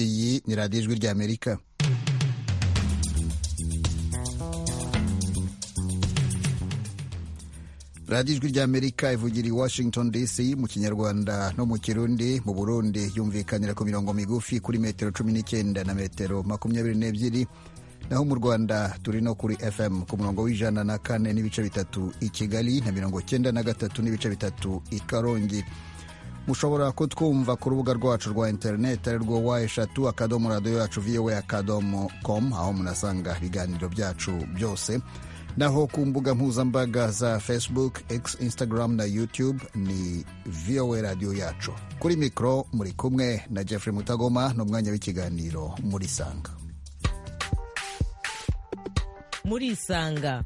iyi ni radiyo ijwi ry'amerika radiyo ijwi ry'amerika ivugira i washington dc mu kinyarwanda no mu kirundi mu burundi yumvikanira ku mirongo migufi kuri metero cumi n'icyenda na metero makumyabiri n'ebyiri naho mu rwanda turi no kuri fm ku murongo w'ijana na kane n'ibice bitatu i kigali na mirongo cyenda na gatatu n'ibice bitatu i karongi mushobora kutwumva ku rubuga rwacu rwa interineti ari rwo wa eshatu akadomo radiyo yacu vowe akadomo komu aho munasanga ibiganiro byacu byose naho ku mbuga mpuzambaga za facebook x instagram na youtube ni voa radiyo yacu kuri mikoro muri kumwe na jeffrey mutagoma n'umwanya w'ikiganiro muri sanga muri sanga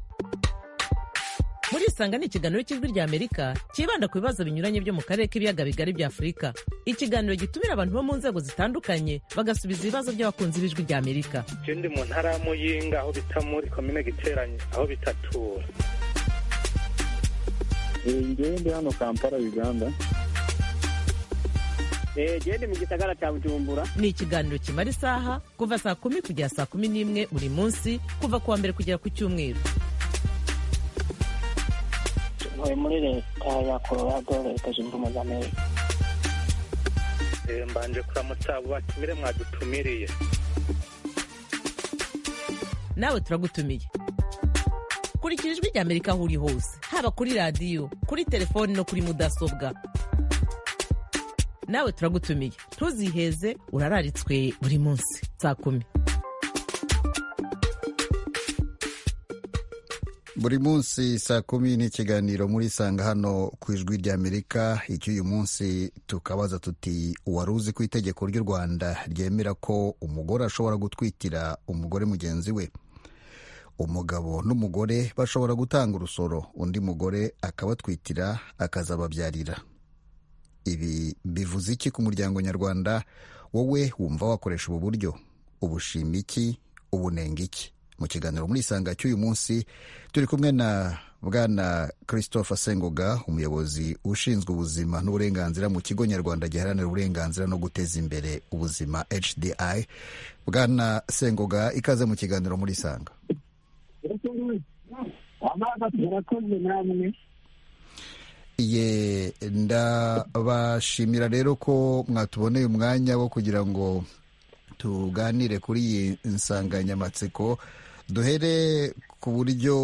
muri isanga ni ikiganiro cy'ijwi ry'amerika cyibanda ku bibazo binyuranye byo mu karere k'ibiyaga bigari bya afurika ikiganiro gitumira abantu bo mu nzego zitandukanye bagasubiza ibibazo by'abakunzi b'ijwi ry'amerika icyo ndi mu ntara y'amuyinga aho bita muri komine giteranye aho bitatura ngewe ndi hano kampala uganda gende mu gisagara cya bujumbura ni ikiganiro kimara isaha kuva saa kumi kugera saa kumi n'imwe buri munsi kuva ku wa mbere kugera ku cyumweru ntuye muri leta ya colorado leta zunze ubumwe za amerika mbanje kuramutsa batumire mwadutumiriye nawe turagutumiye kurikira ijwi rya amerika aho uri hose haba kuri radiyo kuri telefoni no kuri mudasobwa nawe turagutumiye ntuziheze urararitswe buri munsi saa kumi buri munsi saa kumi n'ikiganiro muri sanga hano ku ijwi ry'amerika icy'uyu munsi tukabaza tuti wari uzi ko itegeko ry'u rwanda ryemera ko umugore ashobora gutwitira umugore mugenzi we umugabo n'umugore bashobora gutanga urusoro undi mugore akabatwitira akazababyarira ibi bivuze iki ku muryango nyarwanda wowe wumva wakoresha ubu buryo ubushima iki ubunenga iki mu kiganiro muri isanga cy'uyu munsi turi kumwe na bwana christopher sengoga umuyobozi ushinzwe ubuzima n'uburenganzira mu kigo nyarwanda giharanira uburenganzira no guteza imbere ubuzima hdi bwana sengoga ikaze mu kiganiro muri isanga ye ndabashimira rero ko mwatuboneye umwanya wo kugira ngo tuganire kuri iyi nsanganyamatsiko duhere ku buryo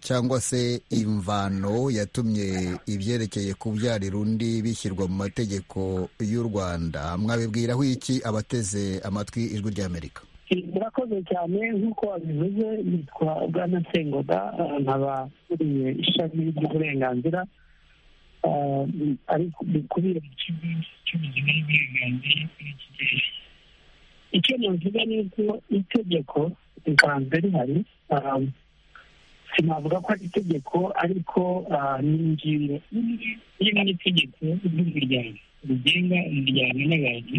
cyangwa se imvano yatumye ibyerekeye kubyarira undi bishyirwa mu mategeko y'u rwanda mwabibwiraho iki abateze amatwi ijwi ry'amerika murakoze cyane nk'uko wabivuze nitwa bwana sengoga nkaba nkuriye ishami ry'uburenganzira ariko bikubiyemo ikigo cy'ubuzima n'uburenganzira kuri iki gihe icyo navuga ni uko itegeko risanzwe rihari sinavuga ko ari itegeko ariko ni ingingo imwe irimo n'itegeko ry'umuryango rigenga imiryango n'abantu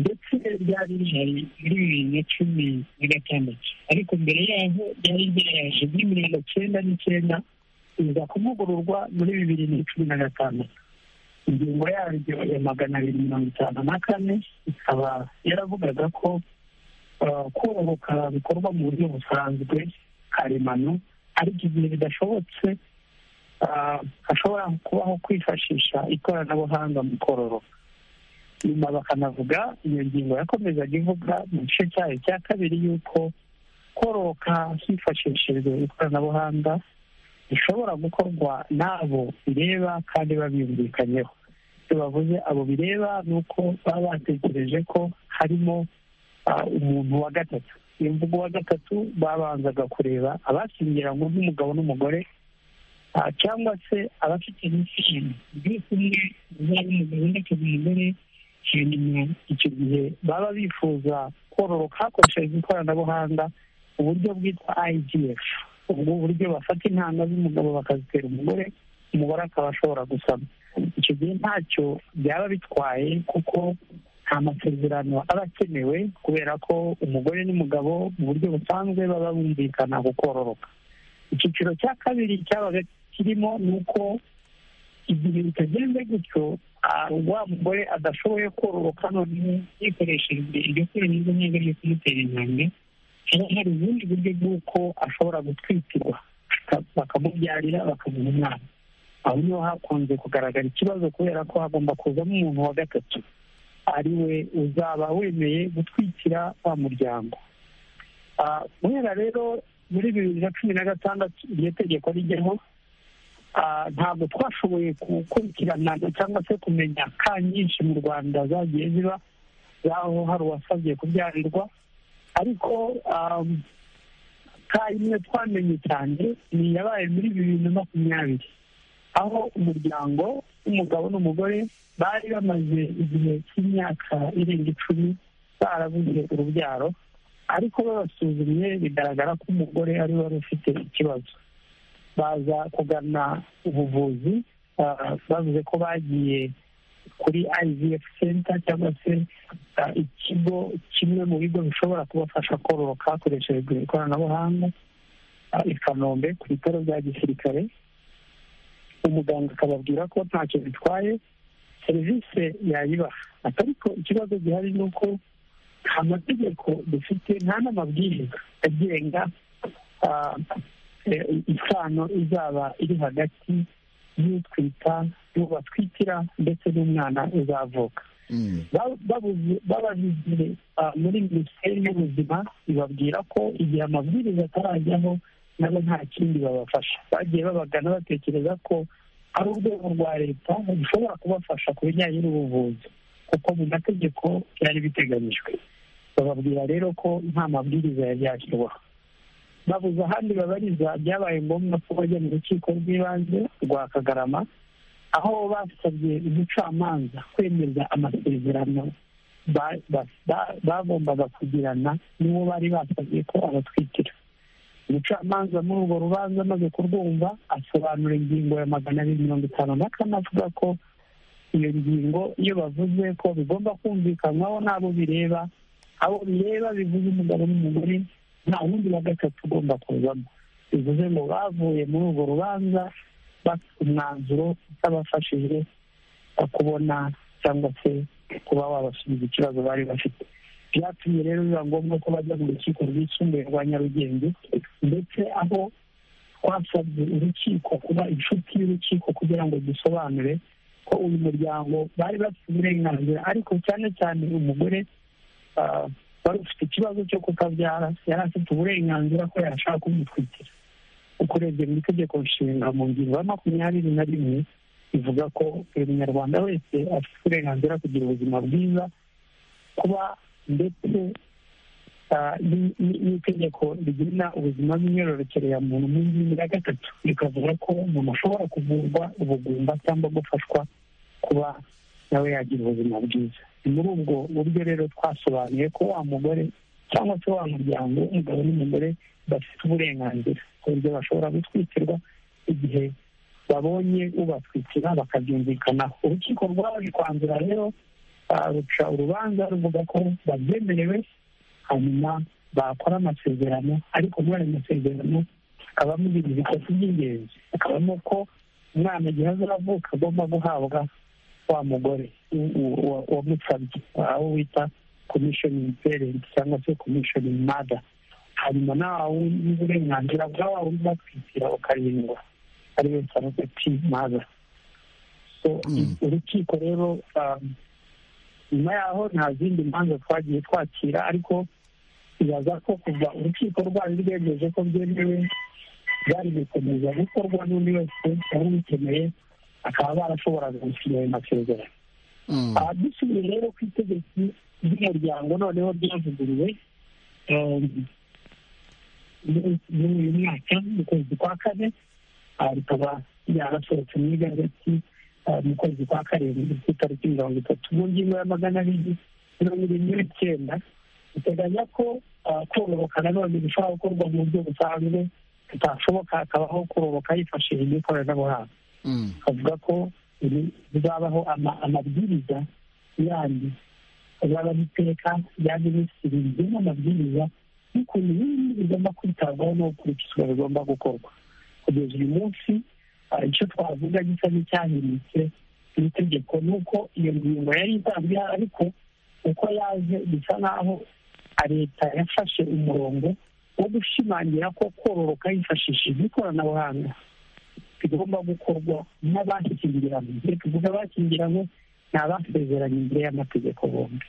ndetse ryari rihari muri bibiri na cumi na gatandatu ariko mbere yaho ryari ryaje muri mirongo cyenda n'icyenda riza kuvugururwa muri bibiri na cumi na gatandatu ingingo yaryo ya magana abiri mirongo itanu na kane ikaba yaravugaga ko korohoka bikorwa mu buryo busanzwe karemano ariko igihe bidashobotse hashobora kubaho kwifashisha ikoranabuhanga mu kororoka nyuma bakanavuga iyo ngingo yakomezaga ivuga mu gice cyayo cya kabiri y'uko koroka hifashishijwe ikoranabuhanga bishobora gukorwa n'abo bireba kandi babyumvikanyeho ibyo bavuze abo bireba ni uko baba batekereje ko harimo umuntu wa gatatu iyo mvugo wa gatatu babanzaga kureba abashyingiranywe nk'umugabo n'umugore cyangwa se abafite n'ishyingi byo kumwe zaba umugabo ndetse n'umugore icyo gihe baba bifuza kororoka hakoreshejwe ikoranabuhanga uburyo bwitwa IGF ubwo buryo bafata intanga z'umugabo bakazitera umugore umugore akaba ashobora gusama icyo gihe ntacyo byaba bitwaye kuko nta masezerano aba akenewe kubera ko umugore n'umugabo mu buryo busanzwe baba bumvikana gukororoka icyiciro cya kabiri cyabaga kirimo ni uko igihe bitagenze gutyo wa mugore adashoboye kororoka none yikoresheje iryo kurira n'iryo nkinga ryo kumutera intambwe haba hari ubundi buryo bw'uko ashobora gutwikirwa bakamubyarira bakamuha umwana aho niho hakunze kugaragara ikibazo kubera ko hagomba kuzamo umuntu wa gatatu ari we uzaba wemeye gutwikira wa muryango kubera rero muri bibiri na cumi na gatandatu iryo tegeko rijyaho ntabwo twashoboye gukurikirana cyangwa se kumenya ka nyinshi mu rwanda zagiye ziba zaho hari uwasabye kubyarirwa ariko ka imwe twamenye cyane ni iyabaye muri bibiri na makumyabiri aho umuryango w'umugabo n'umugore bari bamaze igihe cy'imyaka irenga icumi barabuze urubyaro ariko babasuzumye bigaragara ko umugore ari we wari ufite ikibazo baza kugana ubuvuzi bavuze ko bagiye kuri ivf center cyangwa se ikigo kimwe mu bigo bishobora kubafasha kororoka hakoreshejwe ikoranabuhanga i kanombe ku bitaro bya gisirikare umuganga akababwira ko ntacyo bitwaye serivisi yayibaha ariko ikibazo gihari ni uko nta mategeko dufite nta n'amabwiriza agenga isano izaba iri hagati y'utwita n'ubatwikira ndetse n'umwana uzavuka bababigiye muri minisiteri y'ubuzima ibabwira ko igihe amabwiriza atarajyaho nabo nta kindi babafasha bagiye babagana batekereza ko ari urwego rwa leta rushobora kubafasha ku bijyanye n'ubuvuzi kuko mu mategeko byari biteganyijwe bababwira rero ko nta mabwiriza yari yashyirwaho babuze ahandi babariza byabaye ngombwa ko bajya mu rukiko rw'ibanze rwa kagarama aho basabye umucamanza kwemeza amasezerano bagombaga kugirana n'uwo bari basabye ko abatwikira umucamanza muri urwo rubanza amaze kurwumva asobanura ingingo ya magana abiri mirongo itanu na kane avuga ko iyo ngingo iyo bavuze ko bigomba kumvikanwaho n'abo bireba abo bireba bivuze umugabo n'umugore nta wundi wa gatatu ugomba kuzamo bivuze ngo bavuye muri urwo rubanza bafite umwanzuro utabafashije kubona cyangwa se kuba wabasubiza ikibazo bari bafite byatumye rero biba ngombwa ko bajya mu rukiko rwisumbuye rwa nyarugenge ndetse aho twasabye urukiko kuba inshuti y'urukiko kugira ngo dusobanure ko uyu muryango bari bafite uburenganzira ariko cyane cyane umugore wari ufite ikibazo cyo kutabyara yari afite uburenganzira ko yashaka kumutwikira uko urebye mu itegeko nshinga mu ngingo ya makumyabiri na rimwe ivuga ko buri munyarwanda wese afite uburenganzira kugira ubuzima bwiza kuba ndetse n'itegeko rigena ubuzima bw'imyororokere ya muntu mu ngingo ya gatatu rikavuga ko umuntu ashobora kuvurwa ubugumba cyangwa gufashwa kuba nawe yagira ubuzima bwiza ni muri ubwo buryo rero twasobanuye ko wa mugore cyangwa se wa muryango w'umugabo n'umugore bafite uburenganzira ku buryo bashobora gutwikirwa igihe babonye ubatwikira bakabyumvikanaho urukiko rwaje kwanzura rero ruca urubanza ruvuga ko babyemerewe hanyuma bakora amasezerano ariko muri ayo masezerano hakabamo ibintu bitatu by'ingenzi hakabamo ko umwana igihe azavuka agomba guhabwa wa mugore wamusabye aho wita komishoni perenti cyangwa se komishoni mada hanyuma nawe n'uburenganzira bwa wa wundi batwikira ukarindwa ariwe sarogati mada urukiko rero nyuma yaho nta zindi manza twagiye twakira ariko ibaza ko kuva urukiko rwari rwemeje ko byemewe byari gukomeza gukorwa n'undi wese wari ubikeneye bakaba barashoboraga gusinya ayo masezerano dusubiye rero ku itegeko ry'umuryango noneho ryavuguruwe muri uyu mwaka mu kwezi kwa kane rikaba ryarasohotse mu igazeti mu kwezi kwa karindwi ku itariki mirongo itatu mu ngingo ya magana abiri mirongo irindwi n'icyenda biteganya ko kororoka nanone bishobora gukorwa mu buryo busanzwe bitashoboka hakabaho kororoka hifashishijwe ikoranabuhanga bavuga ko bizabaho amabwiriza yandi azaba ari iteka rya minisitiri rigena amabwiriza y'ukuntu ibintu bigomba kwitabwaho no gukurikizwa bigomba gukorwa kugeza uyu munsi icyo twavuga gisa n'icyahindutse iri tegeko ni uko iyo ngingo yari isanzwe ihari ariko uko yaje bisa n'aho leta yafashe umurongo wo gushimangira ko kororoka yifashishije ikoranabuhanga bigomba gukorwa n'abashyingiranywe iyo tuvuga abashyingiranywe ni abasezeranye imbere y'amategeko bombi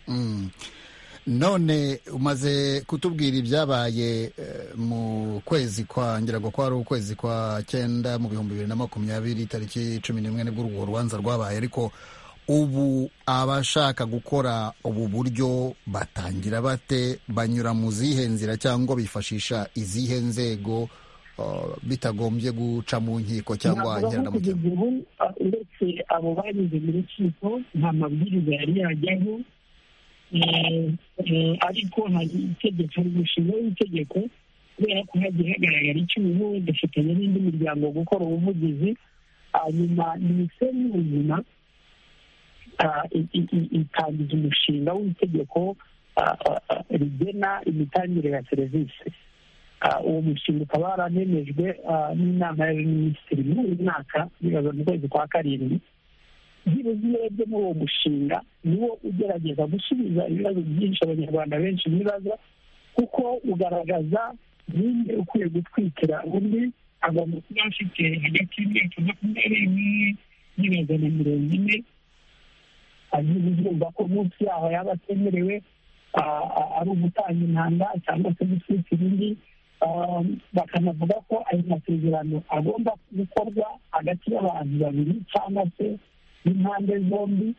Mm. none umaze kutubwira ibyabaye eh, mu kwezi kwa ngira ngo kwari ukwezi kwa cyenda mu bihumbi bibiri na makumyabiri tariki cumi n'imwe nibwo urwo rubanza rwabaye ariko ubu abashaka gukora ubu buryo batangira bate banyura mu zihe nzira cyangwa bifashisha izihe nzego eh, bitagombye guca mu nkiko cyangwa Navuga ko nkeramutima kugeza ubu ah, uretse abo banyuze mu rukiko nta mabwiriza yari yajyaho Eh, eh, ariko hari itegeko umushinga w'itegeko kubera ko hagiye hagaragara icyuho dufitanye n'indi miryango gukora ubuvugizi hanyuma minisiteri y'ubuzima ah, i- i- i- itangiza umushinga w'itegeko ah, ah, ah, rigena imitangire ya serivisi Ah, uwo mushinga ukaba waranemejwe ah, n'inama y'abaminisitiri muri uyu mwaka bibaza mu kwezi kwa karindwi byibuze iyo urebye muri uwo mushinga niwo ugerageza gusubiza ibibazo byinshi abanyarwanda benshi bibaza kuko ugaragaza ninde ukwiye gutwikira undi agomba kuba afite hagati y'imyaka makumyabiri n'imwe n'ibibazo na mirongo ine agize urumva ko munsi yaho yaba atemerewe ah, ah, ari ugutanga intanga cyangwa se gutwikira undi Ah, bakanavuga ko ayo masezerano agomba gukorwa hagati y'abantu babiri cyangwa se n'impande zombi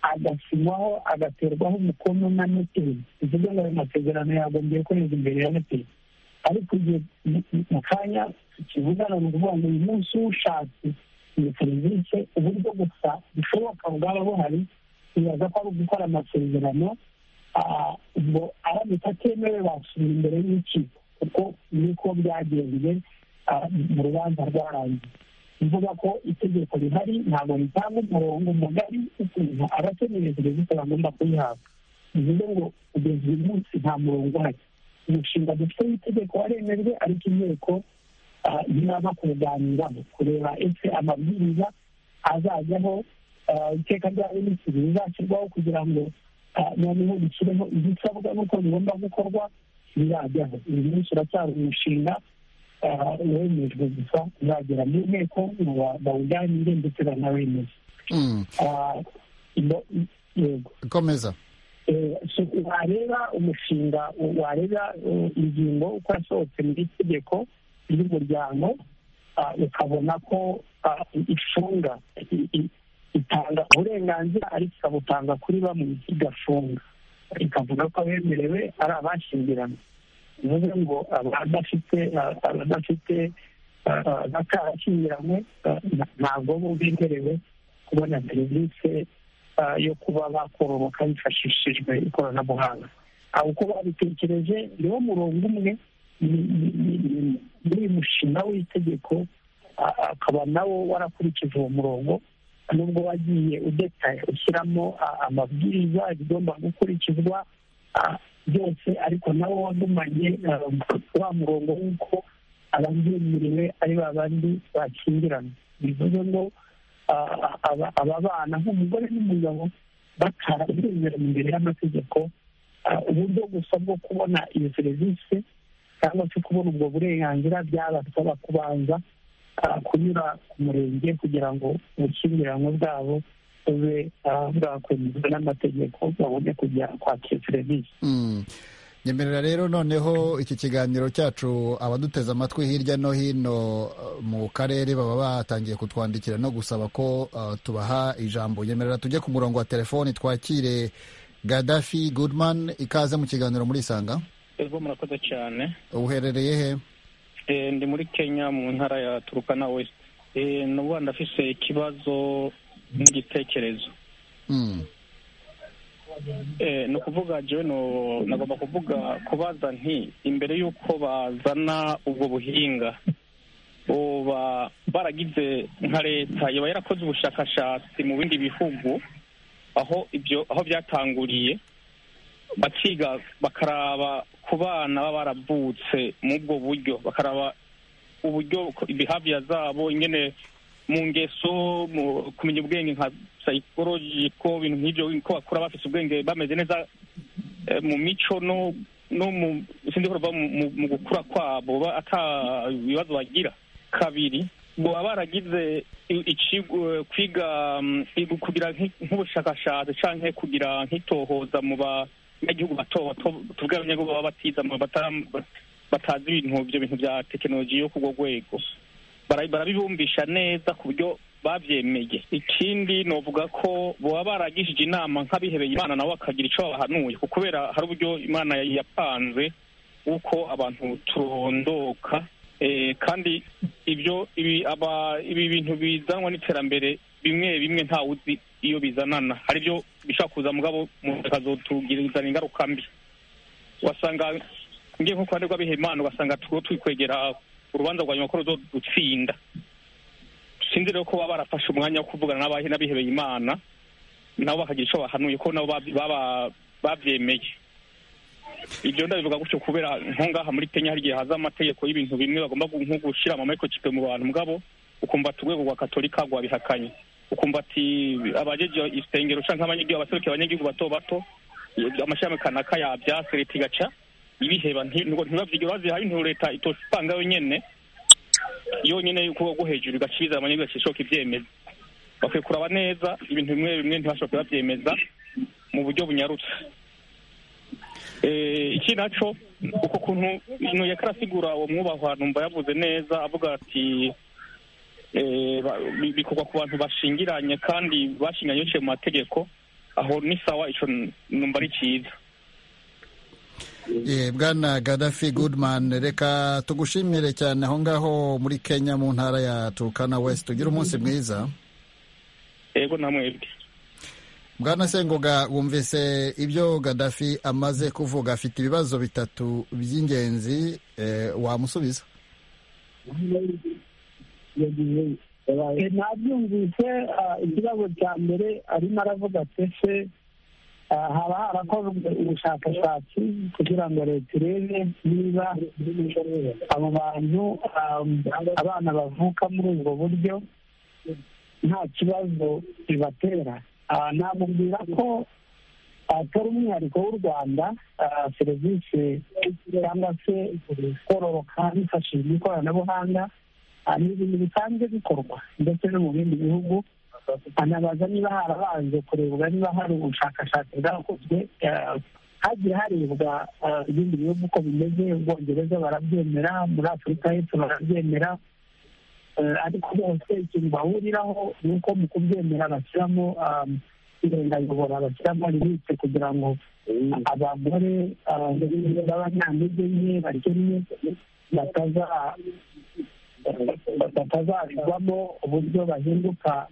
agasinywaho agaterwaho umukono na noteri bivuze ngo ayo masezerano yagombye kweza imbere ya noteri ariko igihe mu- mu kanya tukivugana ni ukuvuga ngo uyu munsi ushatse iyi serivisi uburyo gusa bushoboka bwaba buhari bibaza ko ari ugukora amasezerano ah, ngo aramutse atemewe basubira imbere y'urukiko kuko niko byagenze ah, mu rubanza rwarangiye bivuga ko itegeko rihari ntabwo ritanga umurongo mugari ukuntu abakeneye serivisi bagomba kuyihabwa bivuze ngo kugeza uyu munsi nta murongo uhari umushinga dufite w'itegeko waremejwe ariko inteko ah, ntiraza kuwuganiraho kureba ese amabwiriza azajyaho ah, iteka rya minisitiri rizashyirwaho kugira ngo ah, noneho bishyireho ibisabwa n'uko bigomba gukorwa birajyaho uyu munsi uracyari umushinga ah, wemejwe gusa uzagera mu nteko ngo ba- bawuganire ndetse banawemeze Mm. Ah, ino- yego komeza Eh, so wareba umushinga wareba eh, ingingo uko yasohotse mu itegeko ry'umuryango ah, ukabona ko ah, ifunga i- i- itanga uburenganzira ariko ikabutanga kuri bamwe igafunga ikavuga ko abemerewe ari abashyingiranywe bivuze ngo abadafite ah, abadafite ah, ah, batarashyingiranywe ah, nta- ntabwo bo bemerewe kubona serivisi ah, yo kuba bakororoka hifashishijwe ikoranabuhanga Ah, uko babitekereje niwo murongo umwe ni- ni- ni- ni- muri uyu mushinga w'itegeko ah, akaba nawo warakurikije uwo murongo nubwo wagiye udetaye ushyiramo ah, amabwiriza igomba gukurikizwa ah, byose ariko nawo wagumanye ah, wa murongo w'uko ababyemerewe ari ba bandi bakingirana bivuze ngo ah, aba- ababana nk'umugore n'umugabo batarabyemerewe imbere y'amategeko ah, uburyo gusa bwo kubona iyo serivisi cyangwa se kubona ubwo burenganzira byabasaba kubanza ah, kunyura ku murenge kugira ngo ubukiranwe bwabo bube ah, bwakwemezwa n'amategeko babone kujya kwakira serivisi Mm. nyemerera rero noneho iki kiganiro cyacu abaduteze amatwi hirya no hino uh, mu karere baba batangiye kutwandikira no gusaba ko uh, tubaha ijambo nyemerera tujye ku murongo wa telefoni twakire gadafi goodman ikaze mu kiganiro muri isanga ego murakoze cyane uherereye he Eh, ndi muri kenya mu ntara ya turukana west Eh, n'ubu ndafise ikibazo n'igitekerezo Mm. Eh, ni ukuvuga jewe no- nagomba kuvuga kubaza nti imbere y'uko bazana ubwo buhinga uba baragize nka leta yaba yarakoze ubushakashatsi mu bindi bihugu aho ibyo aho byatanguriye bakiga bakaraba ku bana baba baravutse muri ubwo buryo bakaraba uburyo ibihavya zabo ingene mu ngeso mu kumenya ubwenge nka psychology ko ibintu nk'ibyo ko bakura bafite ubwenge bameze neza eh, mu mico no no mu sindi ko bava mu- mu- mu gukura kwabo ba- ata ibibazo bagira kabiri baba baragize i- ici- eh, kwiga mm, i- kugira nk'i- nk'ubushakashatsi canke kugira nk'itohoza mu banyagihugu bato bato tuvuge abanyagihugu baba batiza mu batara- batazi ibintu ibyo bintu bya tekinoloji yo ku rwo rwego bara- barabibumbisha neza ku buryo babyemeye ikindi novuga ko baba baragishije inama nk'abihebeye imana nabo bakagira ico babahanuye ku kubera hari uburyo imana yari yapanze uko abantu turondoka Eh, kandi ibyo ibi aba ibi bintu bizanwa n'iterambere bimwe bimwe ntawuzi iyo bizanana hari ibyo bishobora kuza mugabo bikazotugizana ingaruka mbi wasanga ngiye nko ku ruhande rw'abihemana ugasanga turiho twikwegera urubanza rwa nyuma ko ruzodutsinda sinzi rero ko baba barafashe umwanya wo kuvugana n'abahe n'abihebeye imana nabo bakagira icyo bahanuye ko nabo babi- baba- babyemeye ibyo ndabivuga gutyo kubera nko ngaha muri kenya hari igihe haza amategeko y'ibintu bimwe bagomba gu- nko gushyira amamayikrochipe mu bantu mugabo ukumva ati urwego rwa katolika rwabihakanye ukumva ati abajeje isengero canke abanyagihugu abaserukiye abanyagihugu bato bato eh, amashami kanaka yabyase leta igaca ibiheba nti- ngo ntibavyige bazihaye intu leta itosipanga yonyene yonyene y'ukuboko bwo hejuru igacibiza abanyagihugu gashishoka ivyemeza bakwiye kuraba neza ibintu bimwe bimwe ntibashobora kubavyemeza mu buryo bunyarutse Eh, iki naco uko kuntu ino yakarasigura uwo mwubahwa numva yavuze neza avuga ati eh, ba- bi- bikorwa ku bantu bashingiranye kandi bashinganye biciye mu mategeko aho ni sawa ico n- numva ari ciza Eh, bwana gadafi goodman reka tugushimire cyane aho ngaho muri kenya mu ntara ya turukana west tugire umunsi mwiza ego namwebwe bwana sengoga wumvise ibyo gadafi amaze kuvuga afite ibibazo bitatu by'ingenzi eh, wamusubiza Eh, nabyumvise ah, ikibazo cya mbere arimo aravuga ati ese ah, haba harakozwe ubushakashatsi kugira ngo leta irebe niba abo bantu ah, abana bavuka muri ubwo buryo nta kibazo bibatera Ah, namubwira ko atari umwihariko w'u rwanda ah, serivisi cyangwa se kororoka hifashishijwe ikoranabuhanga Ah, ni ibintu bisanzwe bikorwa ndetse no mu bindi bihugu anabaza niba harabanje kurebwa niba hari ubushakashatsi bwakozwe ah, hagiye harebwa ah, ibindi bihugu uko bimeze ubwongereza barabyemera muri afurika y'epfo barabyemera Eh, ariko bose ikintu bahuriraho ni uko mu kubyemera bashyiramo um, irengayobora bashyiramo limite kugira ngo abagore uh, b'abanyantege nke bakennye bataza batazabigwamo uburyo bahinduka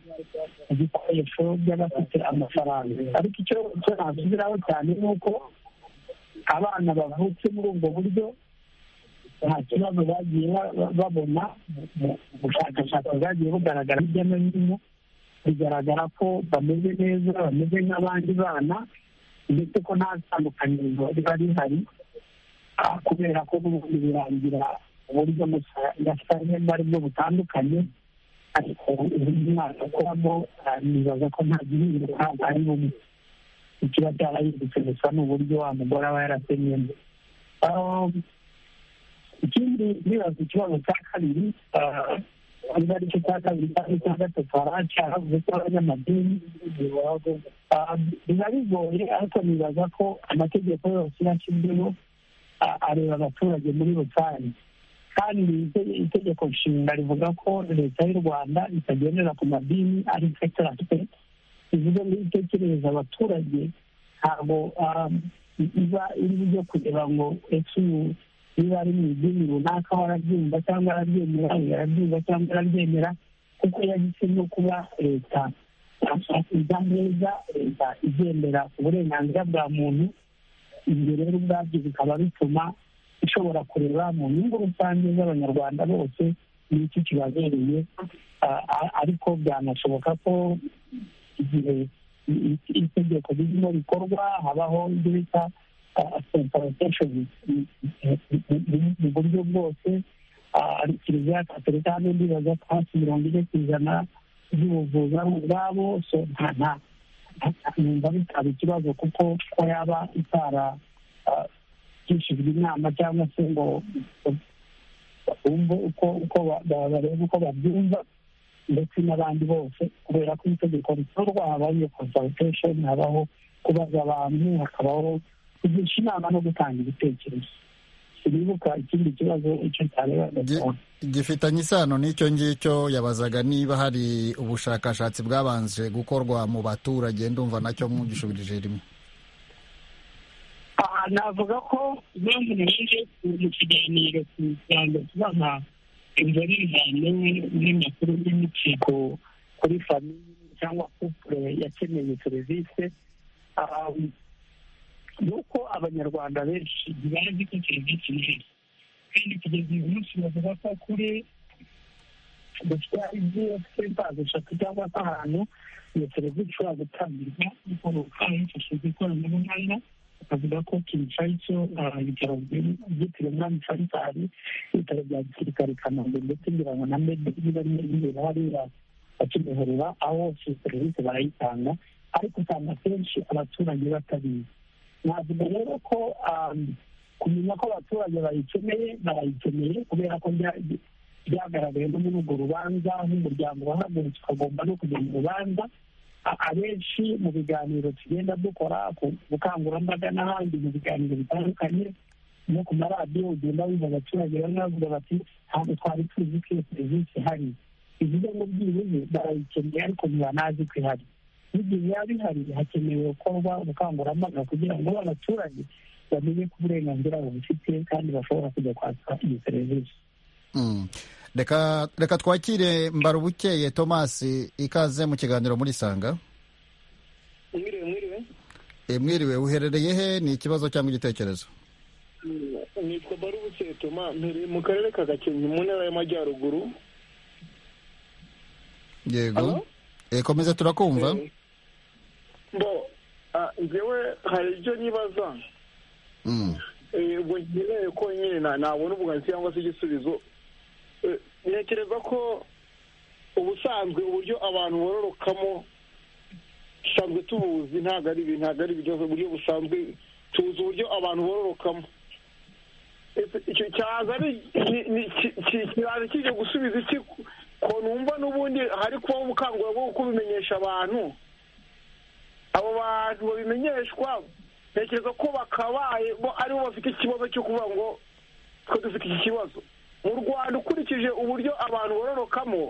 ibikoresho by'abafite amafaranga ariko icyo icyo nasubiraho cyane ni uko abana bavutse muri ubwo buryo nta kibazo bagiye ba- ba- babona mu- mu bushakashatsi bwagiye bugaragara hirya no hino bigaragara ko bameze neza bameze nk'abandi bana ndetse ko nta tandukaniro riba rihari ah, kubera ko n'ubundi birangira uburyo gasanye bwo butandukanye ariko uburyo umwana akoramo ah, nibaza ko nta gihinduka ari bumwe ikiba cyarahindutse gusa ni uburyo wa mugore aba yarasenyemo Ah, ikindi nibaza ikibazo cya kabiri niba ari cyo cya kabiri cyangwa cya gatatu haracyahavuze ko abanyamadini biba bigoye ariko nibaza ko amategeko yose yashyizweho ah, areba abaturage muri rusange kandi ite- itegeko nshinga rivuga ko leta y'u rwanda itagendera ku madini ari sekitara sipeti bivuze ngo itekerereza abaturage ntabwo ah, iba iri byo kureba ngo ese uyu niba ari mu idini runaka warabyumva cyangwa arabyemera uyu arabyumva cyangwa arabyemera kuko yahisemo kuba leta iza neza leta igendera ku burenganzira bwa muntu ibyo rero ubwabyo bikaba bituma ishobora kureba mu nyungu rusange z'abanyarwanda bose n'iki kibabereye ah, ah, ariko byanashoboka ko igihe i- i- itegeko ririmo rikorwa habaho ibyo bita sentarotesheni mu buryo bwose kiliziya gatolika n'indi baza hafi mirongo ine ku ijana by'ubuvuzi ari ubwabo so nta nta numva bitaba ikibazo kuko ko yaba itaragishijwe inama cyangwa se ngo bumve uko uko bareba uko babyumva ndetse n'abandi bose kubera ko itegeko ritorwa habaho iyo consultation habaho kubaza abantu hakabaho kugisha inama no gutanga ibitekerezo sinibuka ikindi kibazo icyo cyareba gifitanye isano n'icyo ngicyo yabazaga niba hari ubushakashatsi bwabanje gukorwa mu baturage ndumva nacyo mwugishubirije rimwe aha navuga ko impamvu naje mu kiganiro ku rwanda tubaha inzobere zijyanye n'amakuru y'imikiko kuri famiye cyangwa kupure yakeneye serivisi nuko abanyarwanda benshi ntibazi ko serivisi neza kandi kugeza uyu munsi bavuga ko kuri dufite ibiyesi eshatu cyangwa se ahantu iyo serivisi ishobora gutangirwa ariko bakaba hifashishijwe ikoranabuhanga bakavuga ko kinshasa icyo ibitaro byitiriwe umwami faisal ibitaro bya gisirikare i kanombe ndetse ngira ngo na mede niba nibera hariya bakimihurura aho hose serivisi barayitanga ariko usanga kenshi abaturage batabizi navuga rero ko kumenya ko abaturage bayikeneye barayikeneye kubera ko byagaragaye no muri urwo rubanza nk'umuryango wahagurutse ukagomba no kujya mu rubanza abenshi mu biganiro tugenda dukora ku bukangurambaga n'ahandi mu biganiro bitandukanye no ku maradiyo ugenda wumva abaturage bamwe bavuga bati ntabwo twari tuzi ko iyo serivisi ihari bivuze ngo byibuze barayikeneye ariko ntibanazi ko ihari n'igihe biba bihari hakenewe gukorwa ubukangurambaga kugira ngo abaturage bamenye ko uburenganzira bubufite kandi bashobora kujya kwaka iyo serivisi reka reka twakire mbarubukeye thomas ikaze mu kiganiro muri sanga mwiriwe mwiriwe mwiriwe uherereye he ni ikibazo cyangwa igitekerezo nitwa barubukeye toma mpereye mu karere ka gakenke mu ntara y'amajyaruguru yego komeza turakumva bo njyewe hari ibyo nibaza ubwo nkeneye ko nyine nabona ubwunganizi cyangwa se igisubizo ntekereza ko ubusanzwe uburyo abantu bororokamo dusanzwe tubuzi ntabwo ari ntabwo ari ibibazo uburyo busanzwe tuzi uburyo abantu bororokamo icyo cyaza kiraza kijya gusubiza iki ko numva n'ubundi hari kubaho ubukangurambaga bwo kubimenyesha abantu abo bantu babimenyeshwa ntekereza ko bakabaye bo aribo bafite ikibazo cyo kuvuga ngo twe dufite iki kibazo mu rwanda ukurikije uburyo abantu bororokamo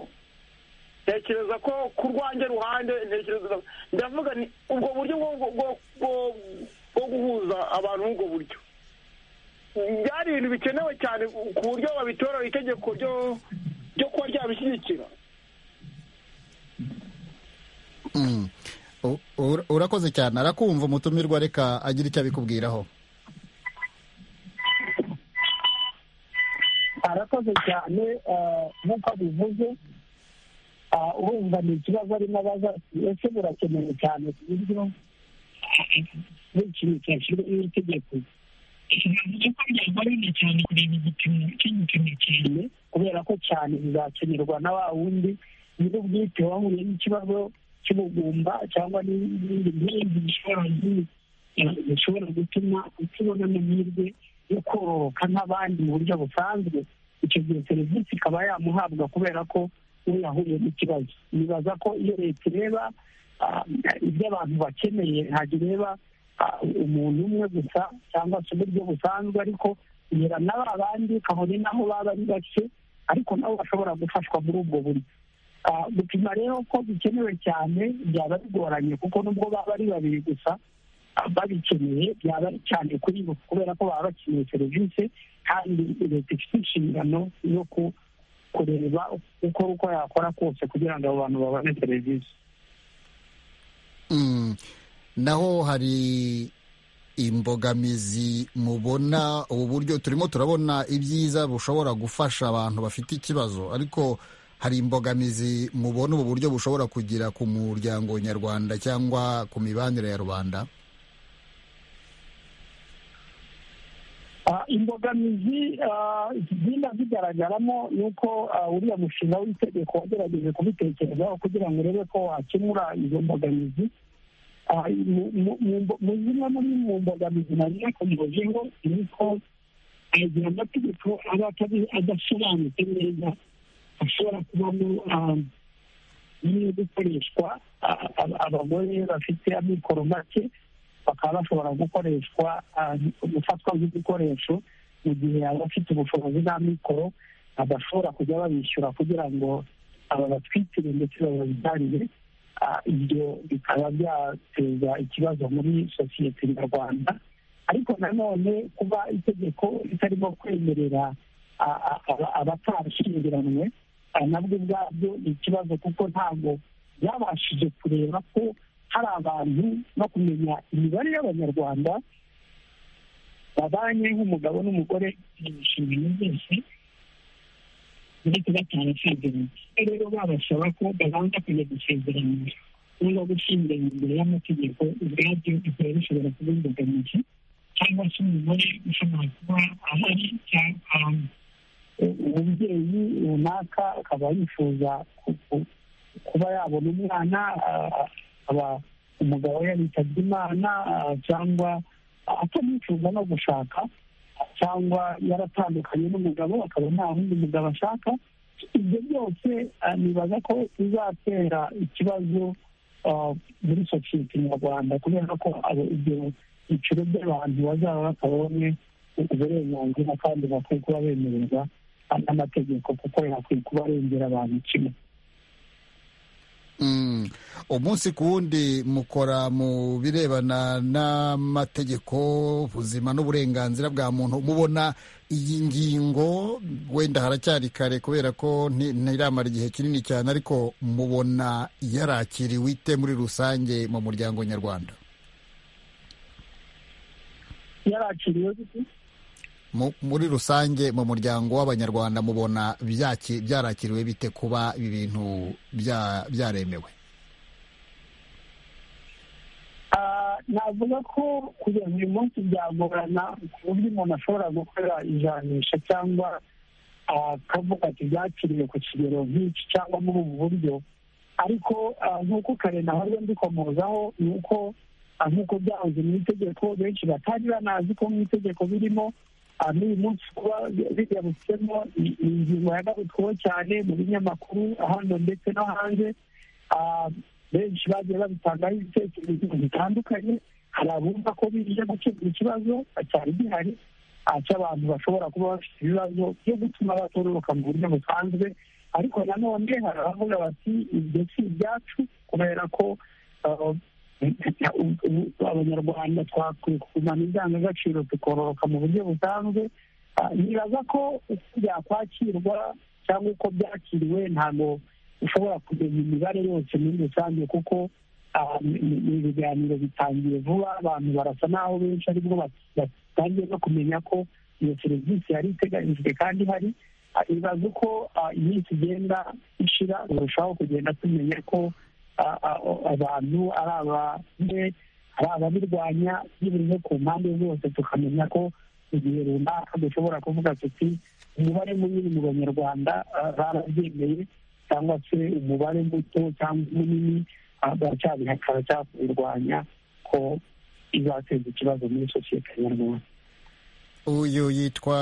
ntekereza ko ku rwanjye ruhande ntekereza ndavuga ni ubwo buryo bwo guhuza abantu n'ubwo buryo byari ibintu bikenewe cyane ku buryo babitora itegeko ryo kuba ryabishyigikira urakoze cyane arakumva umutumirwa reka agira icyo abikubwiraho arakoze cyane nk'uko abivuze urumva ni ikibazo arimo abaza ese burakenewe cyane ku buryo n'ikintu cyashyiriweho itegeko ikiganiro ko ryagoye cyane kureba igipimo cy'igipimo cyane kubera ko cyane bizakenerwa na wa wundi nyir'ubwite wahuye n'ikibazo cy'ubugumba cyangwa n'ibindi nk'ibindi bishobora gutuma utubona amahirwe yo kororoka nk'abandi mu buryo busanzwe icyo gihe serivisi ikaba yamuhabwa kubera ko we yahuye n'ikibazo nibaza ko iyo leta ireba ibyo abantu bakeneye ntabwo ireba umuntu umwe gusa cyangwa se uburyo busanzwe ariko ihera na ba bandi kabone naho baba ari bake ariko nabo bashobora gufashwa muri ubwo buryo gupima rero ko bikenewe cyane byaba bigoranye kuko nubwo baba ari babiri gusa babikeneye byaba ari cyane kuri bo kubera ko baba bakeneye serivisi kandi leta ifite inshingano yo kureba uko uko yakora kose kugira ngo abo bantu babone serivisi naho hari imbogamizi mubona ubu buryo turimo turabona ibyiza bushobora gufasha abantu bafite ikibazo ariko hari imbogamizi mubona ubu buryo bushobora kugira ku muryango nyarwanda cyangwa ku mibanire ya rubanda imbogamizi zigenda zigaragaramo ni uko uriya mushinga w'itegeko wagerageje kubitekerezaho kugira ngo urebe ko wakemura izo mbogamizi mu zimwe muri mu mbogamizi nariya ku muzingo ni uko agira amategeko aba adasobanutse neza ashobora kubamo no gukoreshwa abagore bafite amikoro make bakaba bashobora gukoreshwa gufatwa nk'igikoresho mu gihe abafite ubushobozi n'amikoro badashobora kujya babishyura kugira ngo aba batwikire ndetse bababyarire ibyo bikaba byateza ikibazo muri sosiyete nyarwanda ariko nanone kuba itegeko ritarimo kwemerera abatarashyingiranywe nabwo ubwabyo ni ikibazo kuko ntabwo byabashije kureba ko hari abantu no kumenya imibare y'abanyarwanda babanye nk'umugabo n'umugore mu mishinga yose ndetse batarasezeranye rero babasaba ko babanza kujya gusezerana niba gushyingura imbere y'amategeko ubwabyo bikaba bishobora kuba imbogamizi cyangwa se umugore ushobora kuba ahari cyangwa umubyeyi runaka akaba yifuza kuba yabona umwana akaba umugabo yaritabye imana cyangwa atanifuza no gushaka cyangwa yaratandukanye n'umugabo akaba nta wundi mugabo ashaka ibyo byose nibaza ko bizatera ikibazo muri sosiyete nyarwanda kubera ko ibyo byiciro by'abantu bazaba batabonye uburenganzira kandi bakwiye kuba bemererwa n'amategeko kuko yakwiye kuba arengera abantu kimwe umunsi ku wundi mukora mu birebana n'amategeko ubuzima n'uburenganzira bwa muntu mubona iyi ngingo wenda haracyari kare kubera ko ntiramara igihe kinini cyane ariko mubona yarakiriwe ite muri rusange mu muryango nyarwanda yarakiriwe muri rusange mu muryango w'abanyarwanda mubona byarakiriwe bite kuba ibi bintu byaremewe navuga ko kugeza uyu munsi byagorana ku buryo umuntu ashobora gukora ijanisha cyangwa akavuga ati byakiriwe ku kigero nk'iki cyangwa muri ubu buryo ariko nk'uko kare nahoze mbikomozaho ni uko nk'uko byahoze mu itegeko benshi batari banazi ko mu itegeko birimo n'uyu munsi kuba bigarutsemo ni ingingo yagarutsweho cyane mu binyamakuru hano ndetse no hanze benshi bagiye babitangaho ibitekerezo bitandukanye hari abumva ko bije gukemura ikibazo cyari gihari cy'abantu bashobora kuba bafite ibibazo byo gutuma batororoka mu buryo busanzwe ariko nanone hari abavuga bati ibyo si ibyacu kubera ko abanyarwanda twakwiye kugumana indangagaciro tukororoka mu buryo busanzwe nibaza ko uko byakwakirwa cyangwa uko byakiriwe ntabwo ushobora kumenya imibare yose muri rusange kuko ni ibiganiro bitangiye vuba abantu barasa n'aho benshi aribwo batangiye no kumenya ko iyo serivisi yari iteganyijwe kandi hari nibaza uko iminsi igenda ishira urushaho kugenda tumenya ko abantu ari abamwe ari ababirwanya bivuze ku mpande zose tukamenya ko mu gihe runaka dushobora kuvuga tuti umubare munini mu banyarwanda barabyemeye cyangwa se umubare muto cyangwa munini baracyabihakara cyangwa kubirwanya ko izateza ikibazo muri sosiyete nyarwanda uyu yitwa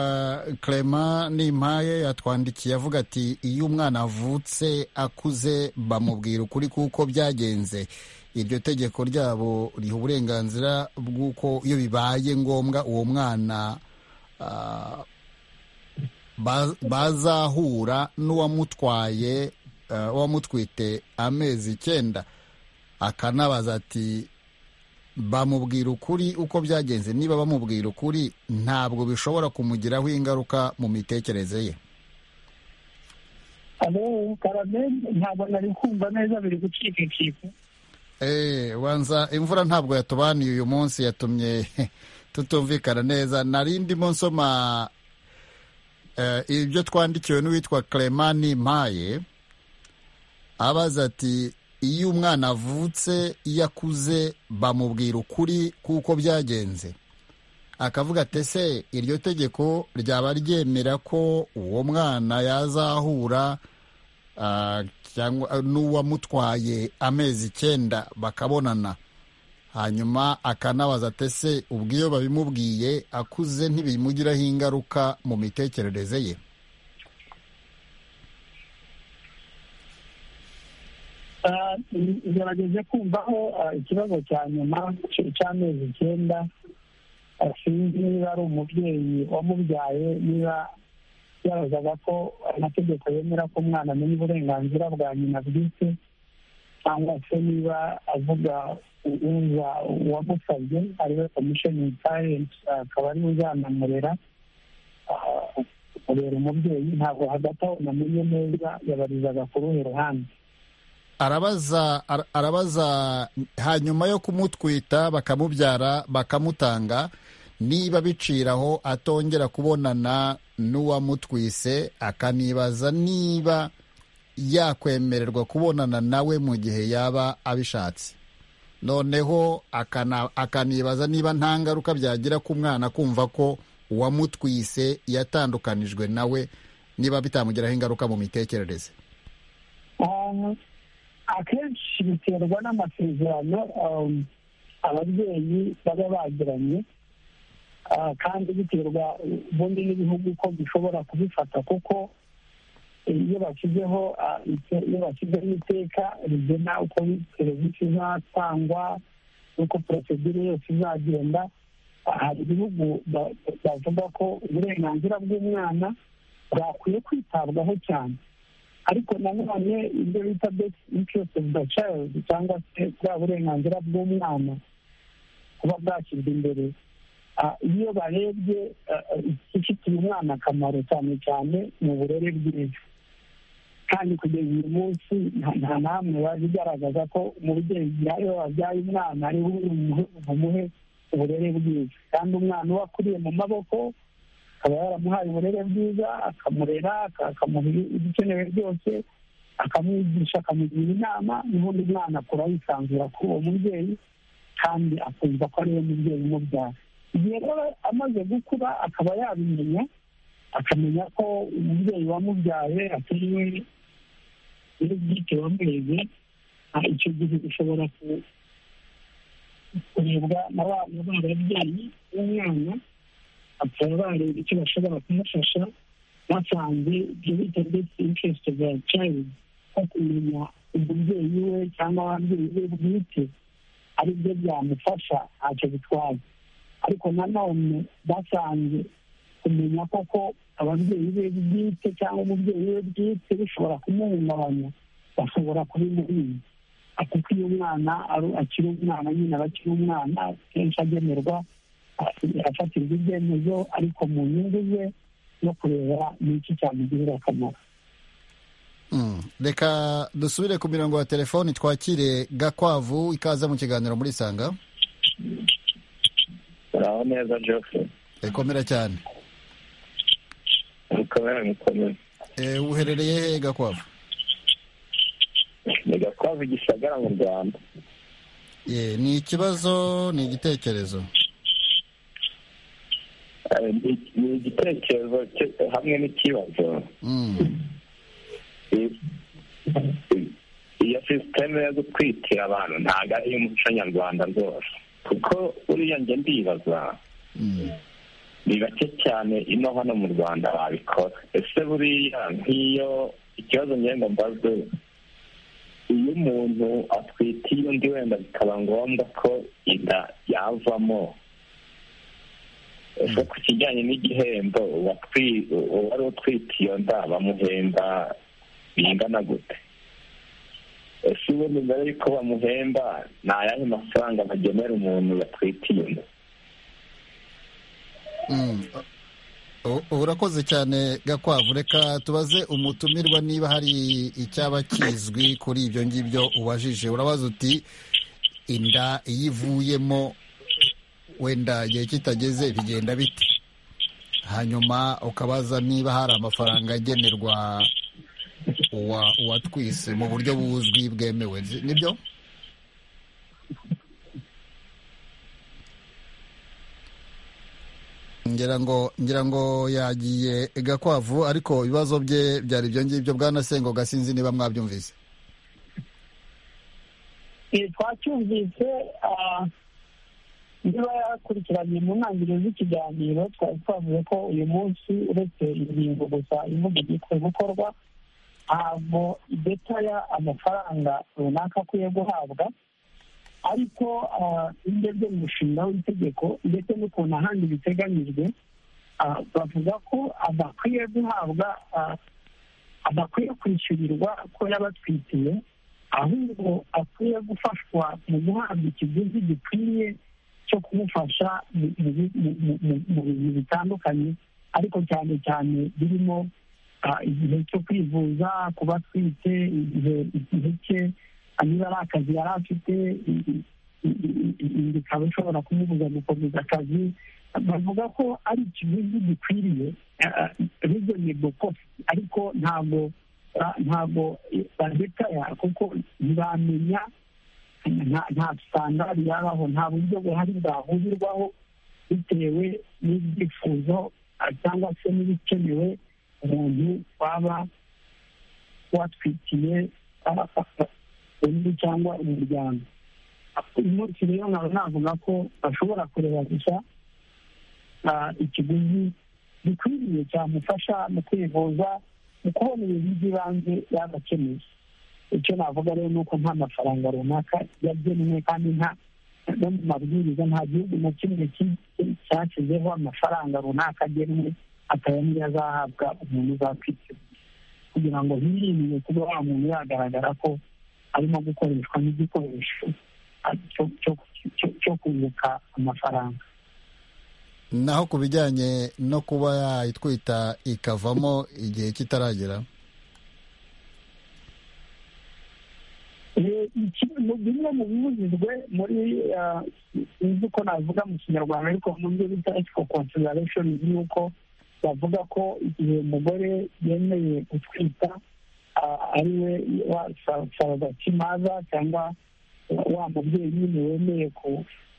Clement nimpaye yatwandikiye avuga ati iyo umwana avutse akuze bamubwira ukuri kuko byagenze iryo tegeko ryabo riha uburenganzira bw'uko iyo bibaye ngombwa uwo mwana bazahura n'uwamutwaye uwamutwite amezi icyenda akanabaza ati bamubwira ukuri uko byagenze niba bamubwira ukuri ntabwo bishobora kumugiraho ingaruka mu mitekerereze ye ntabwo nari kumva neza biri gucikacika banza imvura ntabwo yatubaniye uyu munsi yatumye tutumvikana neza nari ndimo nsoma ibyo twandikiwe n'uwitwa Clement Nimpaye abaza ati iyo umwana avutse iyo akuze bamubwira ukuri kuko byagenze akavuga ati ese iryo tegeko ryaba ryemera ko uwo mwana yazahura ah, cyangwa n'uwamutwaye amezi icyenda bakabonana hanyuma akanabaza ati ese ubwo iyo babimubwiye akuze ntibimugiraho ingaruka mu mitekerereze ye Ah, ngerageze kumvaho ah, ikibazo cya nyuma c- cy'amezi icyenda Ah, sinzi niba ari umubyeyi wamubyaye niba yabazaga ko amategeko yemera ko umwana amenya uburenganzira bwa nyina bwite cyangwa se niba avuga uza uwamusabye ariwe komisheni parenti akaba ariwe uzanamurera Ah, kurera umubyeyi ntabwo hagati aho namenye neza yabarizaga ku ruhe ruhande arabaza ara- arabaza hanyuma yo kumutwita bakamubyara bakamutanga niba biciraho atongera kubonana n'uwamutwise akanibaza niba yakwemererwa kubonana nawe mu gihe yaba abishatse noneho akana- akanibaza niba nta ngaruka byagira ku mwana kumva ko uwamutwise yatandukanijwe nawe niba bitamugiraho ingaruka mu mitekerereze Ah, akenshi biterwa n'amasezerano um, ababyeyi baba bagiranye Ah, kandi biterwa ubundi n'ibihugu ko bishobora kubifata kuko iyo bashyizeho ah, ite- iyo bashyizeho iteka rigena uko serivisi izatangwa n'uko porosedire yose izagenda ah, hari ibihugu ba- bavuga ko uburenganzira bw'umwana bwakwiye kwitabwaho cyane ariko nanone ibyo bita best interest of the child cyangwa se bwa burenganzira bw'umwana kuba bwashyirwa imbere Ah, iyo barebye ah, ah, ifitiye umwana akamaro cyane cyane mu burere bwiza kandi kugeza uyu munsi nta- nta namwe baje igaragaza ko umubyeyi iyo wabyaye umwana ari we umuhe- umuhe uburere bwiza kandi umwana uba akuriye mu maboko akaba yaramuhaye uburere bwiza akamurera aka- akamuha ibikenewe byose akamwigisha akamugira inama n'ubundi mwana akura yisanzura kuri uwo mubyeyi kandi akumva ko ariwe mubyeyi umubyara igihe rero amaze gukura akaba yabimenya akamenya ko umubyeyi wamubyaye atariwe n'ubwite wamureze ah, icyo gihe bishobora ku- kurebwa na ba na ba babyeyi b'umwana bakaba bareba icyo bashobora kumufasha basanze ibyo bita best interest of the child nko kumenya umubyeyi we cyangwa ababyeyi be bwite ari byo byamufasha ntacyo bitwaye ariko nanone basanze kumenya koko ababyeyi be bwite cyangwa umubyeyi we bwite bishobora kumuhungabanya bashobora kubimurinda kuko iyo umwana ari- akiri umwana nyine aba akiri umwana kenshi agenerwa afatirwa ibyemezo ariko mu nyungu ze no kureba n'iki cyamugirira akamaro Mm. reka dusubire ku mirongo ya telefoni twakire gakwavu ikaza mu kiganiro muri isanga uraho neza joseph ikomera cyane ukaba yamukomeye e, uherereye he gakwavu ni gakwavu gisagara mu rwanda e, ni ikibazo ni igitekerezo Eh, ni- ni igitekerezo cye- hamwe n'ikibazo mm. I- i- iyo sisiteme yo gutwikira abantu ntabwo ari iy'umuco nyarwanda rwose kuko uriya njye ndibaza Mm. ni bake cyane ino hano mu rwanda babikora ese buriya nk'iyo ikibazo ngenda mbaze iyo umuntu atwitiye undi wenda bikaba ngombwa ko inda yavamo ese ku kijyanye n'igihembo uwatwi- uwari utwite iyo nda bamuhemba bingana gute ese ubundi mbere y'uko bamuhemba ni ayahe mafaranga bagenera umuntu yatwitiye inda Mm. U- urakoze cyane gakwavu reka tubaze umutumirwa niba hari icyaba kizwi kuri ibyo ngibyo ubajije urabaza uti inda iyo ivuyemo wenda igihe kitageze bigenda bite hanyuma ukabaza niba hari amafaranga agenerwa uwa- uwatwise mu buryo buzwi bwemewe Nzi- nibyo ngira ngo ngira ngo yagiye gakwavu ariko ibibazo bye byari ibyo ngibyo bwanasengo gasinzi niba mwabyumvise twacyumvise niba yakurikiranye mu ntangiriro z'ikiganiro twari twavuze ko uyu munsi uretse ingingo gusa ivuga igiye gukorwa ntabwo idetaya amafaranga runaka akwiye guhabwa ariko ibyo byo mu mushinga w'itegeko ndetse n'ukuntu ahandi biteganyijwe bavuga ko adakwiye guhabwa adakwiye kwishyurirwa ko yabatwitiye ahubwo akwiye gufashwa mu guhabwa ikiguzi gikwiriye cyo kumufasha mu bintu bitandukanye ariko cyane cyane birimo igihe cyo kwivuza kuba atwite igihe cye niba ari akazi yari afite bikaba ishobora kumubuza gukomeza akazi bavuga ko ari ikiguzi gikwiriye rizonebo kositi ariko ntabwo ntabwo badetaya kuko ntibamenya nta sitandari yabaho nta buryo buhari bwahurirwaho bitewe n'ibyifuzo cyangwa se n'ibikenewe umuntu waba watwikiye undi cyangwa umuryango uyu munsi rero nkaba navuga ko bashobora kureba gusa ikiguzi gikwiriye cyamufasha mu kwivuza mu kubona ibintu by'ibanze yaba akeneye icyo navuga rero ni uko nta mafaranga runaka yagenwe kandi nta no mu mabwiriza nta gihugu na kimwe cyashyizeho amafaranga runaka agenwe akaba niyo azahabwa umuntu uzakwiteguye kugira ngo hirindwe kuba wa muntu yagaragara ko arimo gukoreshwa n'igikoresho cyo kunguka amafaranga naho ku bijyanye no kuba yayitwita ikavamo igihe kitaragera bimwe mu bibujijwe muri sinzi uko navuga mu kinyarwanda ariko mu byo bita etiko konsiderashoni ni uko bavuga ko igihe umugore yemeye gutwita ari we saragakimaza cyangwa wa mubyeyi nyine wemeye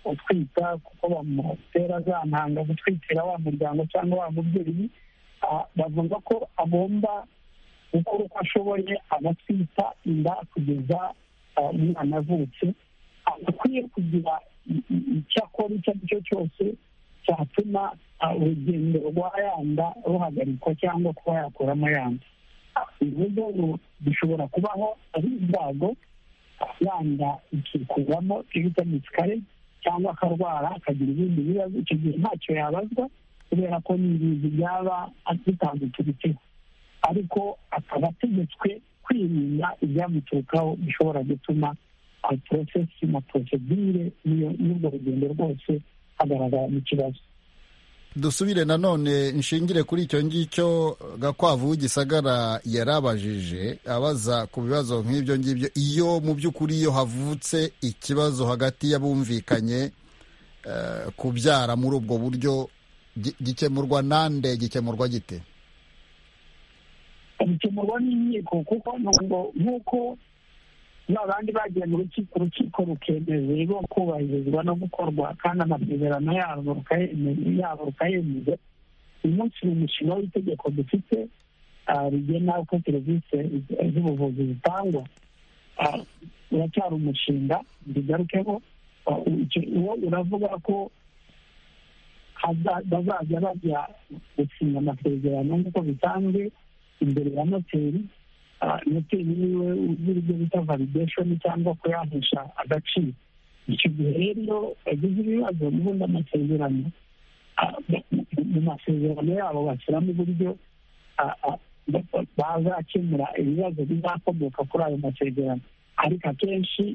gutwita kuko bamutera za ntanga gutwikira wa muryango cyangwa wa mubyeyi bavuga ko agomba gukora uko ashoboye agatwita inda kugeza umwana avutse akwiye kugira icyo akora icyo ari cyo cyose cyatuma urugendo rwa yanda ruhagarikwa cyangwa kuba yakuramo yanda ibibazo bishobora kubaho ari ibyago yanda ikikuramo ibitamutse kare cyangwa akarwara akagira ibindi bibazo icyo gihe ntacyo yabazwa kubera ko n'ingizi byaba bitamutubitseho ariko akaba ategetswe kwirinda ibyamuturukaho bishobora gutuma porosesi na porosedire n'urwo rugendo rwose hagaragaramo ikibazo dusubire nanone nshingire kuri icyo ngicyo gakwavu w'igisagara yarabajije abaza ku bibazo nk'ibyo ngibyo iyo mu by'ukuri iyo havutse ikibazo hagati y'abumvikanye kubyara muri ubwo buryo gikemurwa nande gikemurwa gite bikemurwa n'inkiko kuko nk'uko babandi bagiye mu rukiko urukiko rukemeza ibigo kubahirizwa no gukorwa kandi amasezerano yabo rukayemeza uyu munsi ni umushinga w'itegeko dufite rigena uko serivisi z'ubuvuzi zitangwa uracyari umushinga bigarukeho uwo uravuga ko bazajya bajya gusinya amasezerano nk'uko bisanzwe imbere ya noteri noteri niwe uzi ibyo bita valideshoni cyangwa kuyahesha agaciro icyo gihe rero iyo bagize ibibazo n'ubundi amasezerano mu masezerano yabo bashyiramo uburyo bazakemura ibibazo bizakomoka kuri ayo masezerano ariko akenshi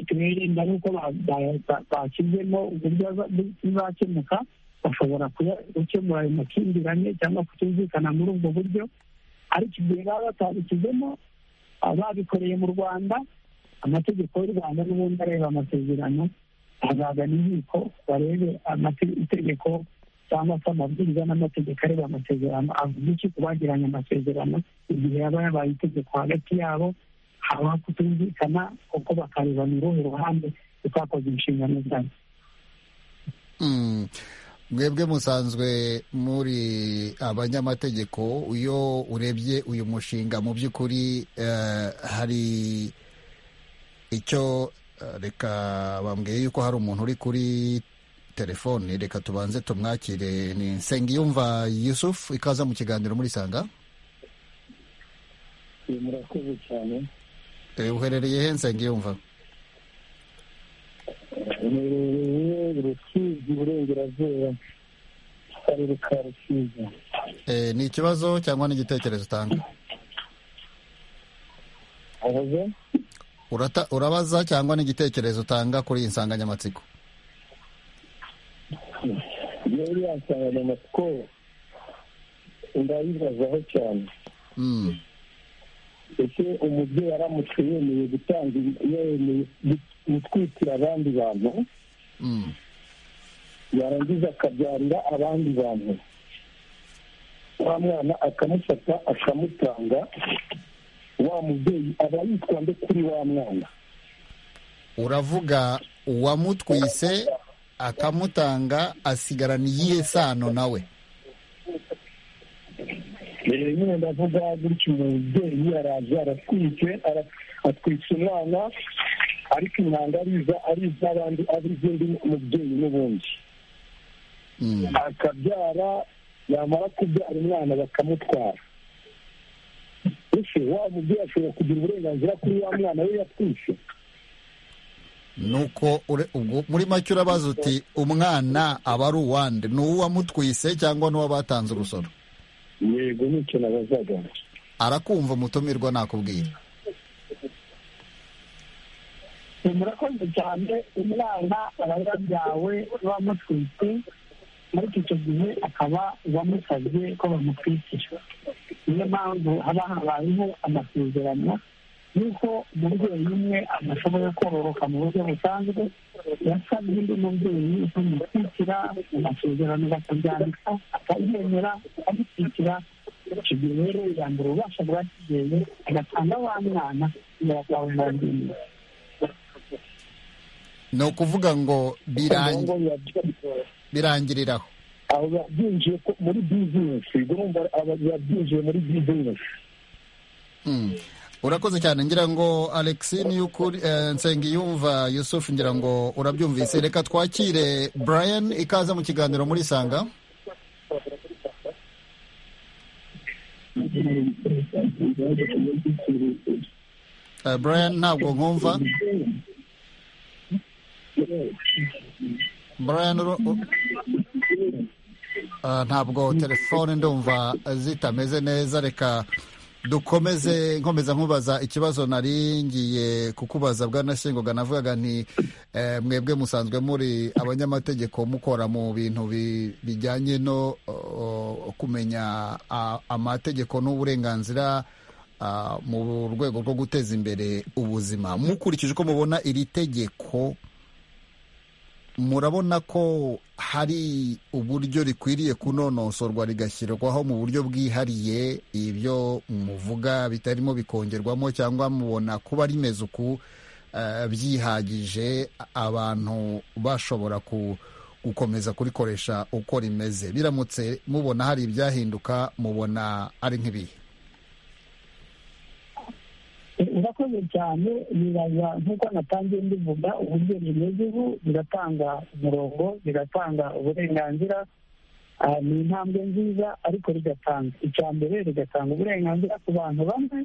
tubirinda nk'uko bashyizemo uburyo bizakemuka bashobora gukemura ayo makimbirane cyangwa kutumvikana muri ubwo buryo ariko igihe baba batabishyizemo babikoreye mu rwanda amategeko y'u rwanda n'ubundi areba amasezerano azagana inkiko barebe itegeko cyangwa se amabwiriza n'amategeko areba amasezerano avuga iki ku bagiranye amasezerano igihe yaba yabaye itegeko hagati yabo haba kutumvikana kuko bakareba ni uruhe ruhande rutakoze inshingano zayo mwebwe musanzwe muri abanyamategeko iyo urebye uyu mushinga mu by'ukuri hari icyo reka bambwiye yuko hari umuntu uri kuri telefone reka tubanze tumwakire ni nsengiyumva yusufu ikaza mu kiganiro muri sanga murakoze cyane uherereye he nsengiyumva uherereye rusizi burengerazuba akarere ka rusizi ni ikibazo cyangwa n'igitekerezo utanga abaza urabaza cyangwa n'igitekerezo utanga kuri iyi nsanganyamatsiko iyo uriya nsanganyamatsiko ndayibazaho cyane ese umubyeyi aramutse yemeye gutanga yemeye gutwikira abandi bantu yarangiza akabyarira abandi bantu wa mwana akamufata akamutanga wa mubyeyi aba yitwa nde kuri wa mwana uravuga uwamutwise akamutanga asigarana iyihe sano nawe rero nyine ndavuga gutyo umubyeyi araje aratwitse atwitse umwana ariko intanga ariza ari iz'abandi ari iz'undi mubyeyi n'ubundi akabyara yamara kubyara umwana bakamutwara ese wa mubyeyi ashobora kugira uburenganzira kuri wa mwana we yatwitse nuko ure- ubwo muri make urabaza uti umwana aba ari uwande ni uwamutwise cyangwa n'uw'abatanze urusoro yego nicyo nabazaga arakumva umutumirwa nakubwira murakoze cyane umwana aba yabyawe bamutwite ariko icyo gihe akaba bamusabye ko bamutwikira niyo mpamvu haba habayeho amasezerano y'uko umubyeyi umwe adashoboye kororoka mu buryo busanzwe yasabye undi mubyeyi kumutwikira mu masezerano bakabyandika akabyemera akamutwikira icyo gihe rero yambura ububasha bwa kibyeyi agatanga wa mwana yakwamubangiriye ni ukuvuga ngo birangi- Ngo yabyaye. birangiriraho abo babyinjiye ko- muri bizinesi urumva aba yabyinjiye muri bizinesi Mm. urakoze cyane ngira ngo alex niyukuri nsengiyumva yusuf ngira ngo urabyumvise reka twakire brian ikaza mu kiganiro muri sanga Eh, brian ntabwo nkumva brian uru- u- Ah, ntabwo telefone ndumva zitameze neza reka dukomeze nkomeza nkubaza ikibazo nari ngiye kukubaza bwanashyingoga navugaga nti eh, mwebwe musanzwe muri abanyamategeko mukora mu bintu bi- bijyanye no oh, kumenya ah, amategeko n'uburenganzira ah, mu rwego rwo guteza imbere ubuzima mukurikije uko mubona iri tegeko murabona ko hari uburyo rikwiriye kunonosorwa rigashyirwaho mu buryo bwihariye ibyo muvuga bitarimo bikongerwamo cyangwa mubona kuba rimeze uku eh, byihagije abantu bashobora ku gukomeza kurikoresha uko rimeze biramutse mubona hari ibyahinduka mubona ari nk'ibihe urakoze cyane bibaza nk'uko natangiye mbivuga uburyo bimeze ubu biratanga umurongo biratanga uburenganzira Ah, ni intambwe nziza ariko rigatanga icya mbere rigatanga uburenganzira ku bantu bamwe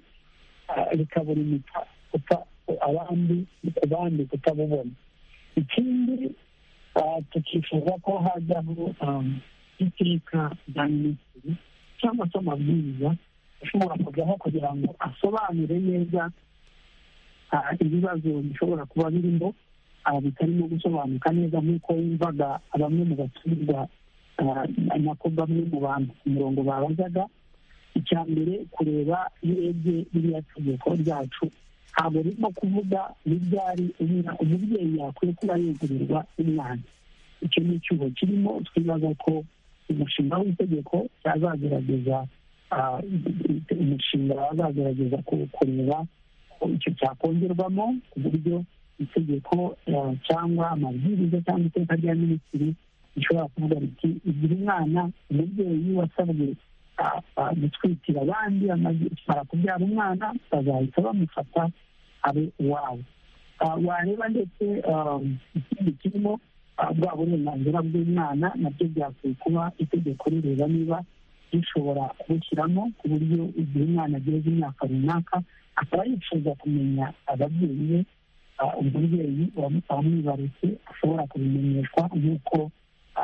ah, rikabura imita kuta- abandi ku bandi kutabubona ikindi ah, tukifuza ko hajyaho ah, iteka rya minisitiri cyangwa se amabwiriza ashobora kujyaho kugira ngo asobanure neza ah, ibibazo bishobora kuba birimo ah, bitarimo gusobanuka neza nk'uko yumvaga bamwe mu baturwa nako bamwe mu bantu ku murongo babazaga icya mbere kureba iyo urebye ririya tegeko ryacu ntabwo ririmo kuvuga n'ibyari umwana- umubyeyi yakwiye kuba yegurirwa umwana icyo ni icyuho kirimo twibaza ko umushinga w'itegeko cyazagerageza ah, umushinga wazagerageza ku- kureba ko icyo cyakongerwamo ku buryo itegeko ah, cyangwa amabwiriza cyangwa iteka rya minisitiri ishobora kuvuga riti igira umwana umubyeyi wasabwe gutwikira abandi amara kubyara umwana bazahita bamufata abe uwawe wareba ndetse ikindi kirimo bwa burenganzira bw'umwana nabyo byakwiye kuba itegeko rireba niba rishobora kubushyiramo ku buryo igihe umwana ageze imyaka runaka akaba yifuza kumenya ababyeyi be umubyeyi wamwibarutse ashobora kubimenyeshwa nk'uko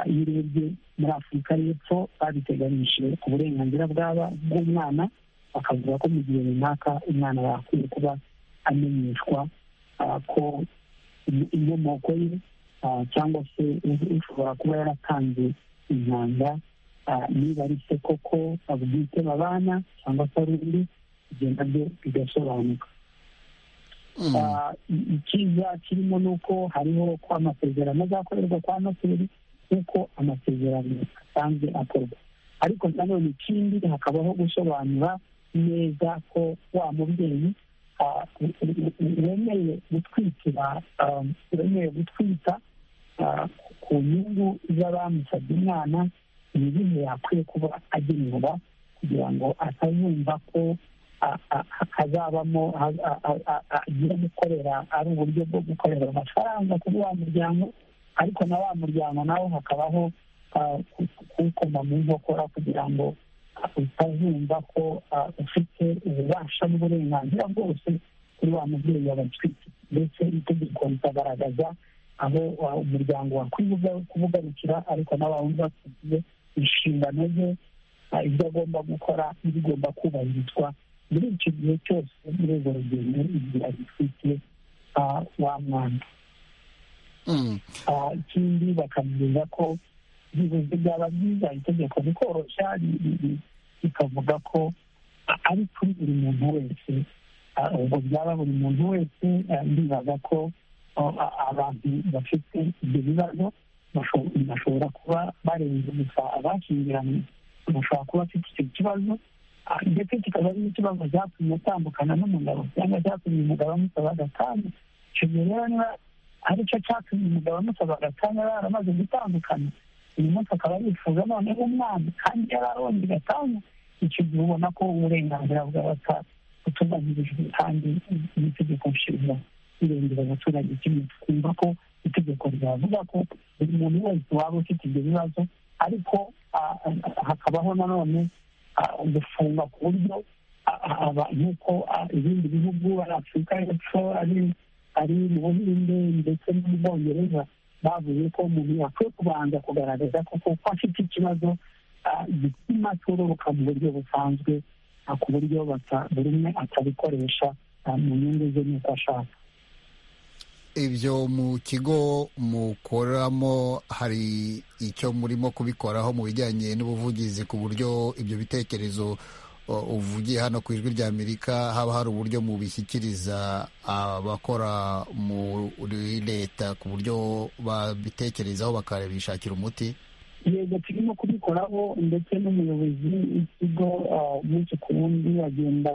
iyo urebye muri afurika y'epfo babiteganyije ku burenganzira bw'umwana bakavuga ko mu gihe runaka umwana yakwiye kuba amenyeshwa ko inkomoko ye cyangwa se ushobora kuba yaratanze intanga niba ari se koko abwite babana cyangwa se ari undi bigenda byo bigasobanuka icyiza kirimo ni uko hariho ko amasezerano azakorerwa kwa noteri nk'uko amasezerano asanzwe akorwa ariko nanone ikindi hakabaho gusobanura neza ko wa mubyeyi wemeye gutwikira wemeye gutwita ku nyungu z'abamusabye umwana ni ibihe yakwiye kuba agenerwa kugira ngo atazumva ko hazabamo agiye gukorera ari uburyo bwo gukorera amafaranga kuri wa muryango ariko na wa muryango nawo hakabaho kuwukoma mu nkokora kugira ngo utazumva ko ufite ububasha n'uburenganzira bwose kuri wa mubyeyi wabacwite ndetse itegeko rikagaragaza aho umuryango wakwiye kubugarukira ariko nawe wumva tugiye inshingano ze ibyo agomba gukora n'ibigomba kubahirizwa muri icyo gihe cyose muri urwo rugendo igihe agifite wa mwana ikindi bakamenya ko bibuze byaba byiza itegeko rikoroshya rikavuga ko ari kuri buri muntu wese ubwo byaba buri muntu wese ndibaza ko abantu bafite ibyo bibazo bashobora kuba barenze gusa abashyingiranye bashobora kuba bafite icyo kibazo ndetse kikaba ari n'ikibazo cyatumye atandukana n'umugabo cyangwa cyatumye umugabo amusaba agatanya icyo gihe rero niba ari cyo cyatumye umugabo amusaba agatanya baramaze gutandukana uyu munsi akaba yifuza noneho umwana kandi yari aronze gatanya icyo gihe ubona ko uburenganzira bw'abata butubahirijwe kandi n'itegeko nshinga rirengera abaturage kimwe twumva ko itegeko ryavuga ko buri muntu wese waba ufite ibyo bibazo ariko hakabaho nanone gufunga ku buryo nk'uko ibindi bihugu ari afurika y'epfo ari mu buhinde ndetse no mu bwongereza bavuye ko umuntu yakwiye kubanza kugaragaza ko kuko afite ikibazo gituma cyoroka mu buryo busanzwe ku buryo buri umwe atabikoresha mu nyungu ze n'uko ashaka ibyo mu kigo mukoramo hari icyo murimo kubikoraho mu bijyanye n'ubuvugizi ku buryo ibyo bitekerezo uvugiye hano ku ijwi rya amerika haba hari uburyo mubishyikiriza abakora muri leta ku buryo babitekerezaho bakabishakira umuti yego turimo kubikoraho ndetse n'umuyobozi w'ikigo umunsi ku wundi agenda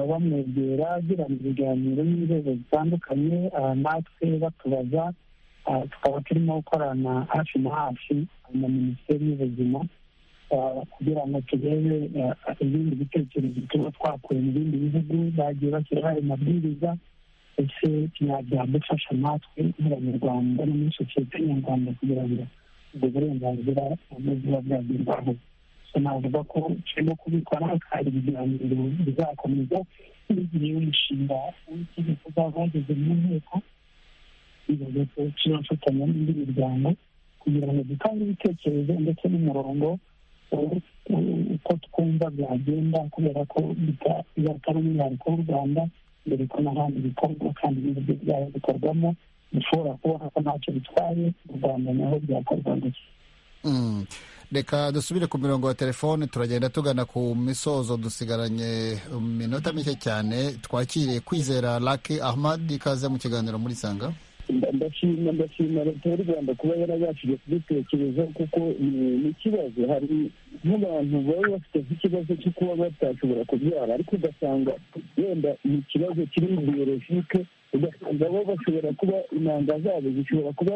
bamwegera agirana ibiganiro n'inzego zitandukanye natwe batubaza tukaba turimo gukorana hafi na hafi na minisiteri y'ubuzima kugira ngo turebe ibindi bitekerezo tuba twakuye mu bindi bihugu bagiye bashyiraho ayo mabwiriza ndetse byadufasha natwe nk'abanyarwanda no muri sosiyete nyarwanda kugira ngo ubwo burenganzira buba bwagerwaho navuga ko turimo kubikora hari ibiganiro bizakomeza n'igihe w'inshinga w'ikigo uzaba wageze mu nteko bivuze ko turafatanya n'indi miryango kugira ngo dutange ibitekerezo ndetse n'umurongo uko twumva byagenda kubera ko bizatari umwihariko w'u rwanda mbere ko n'ahandi bikorwa kandi n'uburyo byaba bikorwamo bishobora kubona ko ntacyo bitwaye u rwanda naho byakorwa gusa reka dusubire ku mirongo ya telefone turagenda tugana ku misozo dusigaranye minota mike cyane twakiriye kwizera laki ahmad ikaze mu kiganiro muri sanga ndashima ndashima leta y'u rwanda kuba yarabashije kubitekereza kuko ni ikibazo hari nk'abantu baba bafite nk'ikibazo cyo kuba batashobora kubyara ariko ugasanga wenda ni ikibazo kiri mu biyolojike ugasanga bo bashobora kuba intanga zabo zishobora kuba